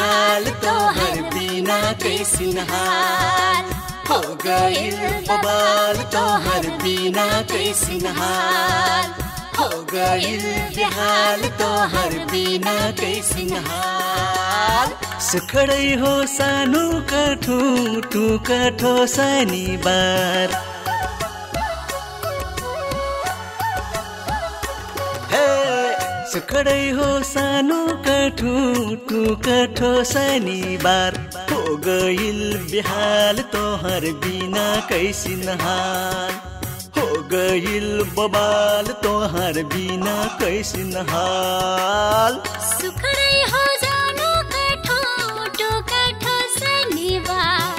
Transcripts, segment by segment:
बेहाल तोहर बिना कैसिन हाल हो गइल बबाल तोहर बिना कैसिन हाल हो गइल बेहाल तोहर बिना कैसिन हाल सुखडै हो सानो कठो टु कठो शनिबार हे सुखडै हो सानो कठो टु कठो शनिबार हो गइल बेहाल तोहर बिना कैसिन हाल हो गइल बबाल तोहर बिना कैसिन हाल सुखडै हो जानु कठो टो कठो शनिबार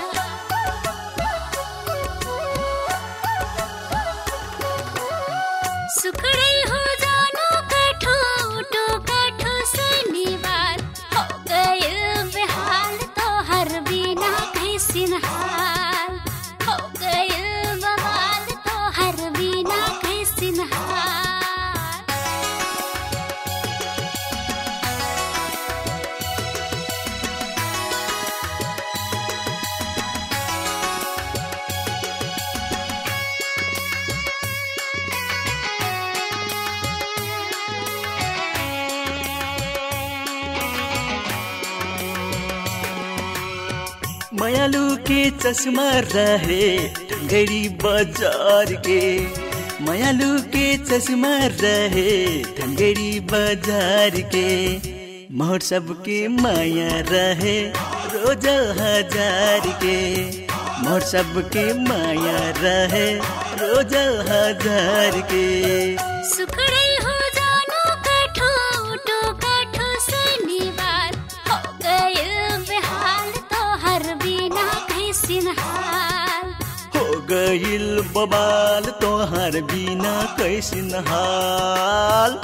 सुखडै हो जानु कठो टो कठो शनिबार हो गइल बेहाल तोहर बिना कैसिन हाल हो गइल बवाल तोहर बिना कैसिन हाल मायालू के चश्मा रहे ढंगरी बाजार के मायालू के चश्मा रहे ढंगरी बाजार के मोर सबके माया रहे रोज हजार के मोर सबके माया रहे रोज हजार के सुखडै हो जानु कठो टो कठो शनिबार हो गइल बेहाल तोहर बिना कैसिन हाल हो गइल बबाल तोहर बिना कैसिन हाल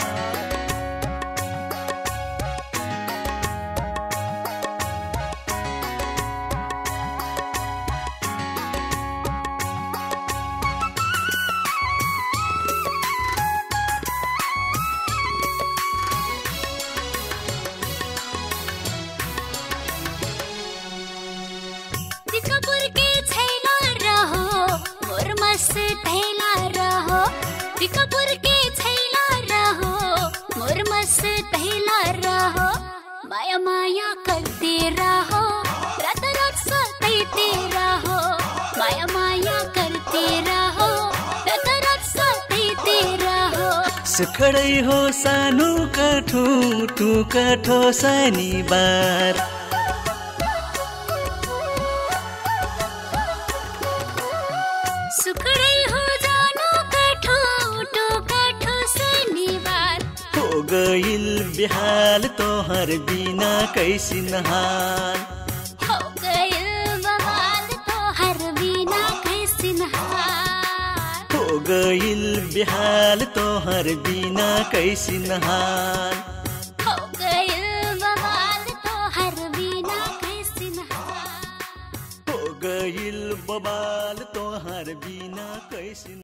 टिकापुर के छैला रहो मोर मस्त थैला रहो टिकापुर के छैला रहो मोर मस्त थैला रहो माया माया करते रहो रात रात सताते रहो माया माया करते रहो रात रात सताते रहो सुखडै हो सानो काठो टु काठो शनिबार सुखडै हो जानु कठो टो कठो शनिबार हो गइल बिहाल तोहर बिना कैसिन हाल हो गइल बवाल तोहर बिना कैसिन हाल हो गइल बिहाल तोहर बिना कैसिन हाल हो गइल बवाल तोहर बिना कैसिन हाल हो गइल बबाल तोहर बिना कैसिन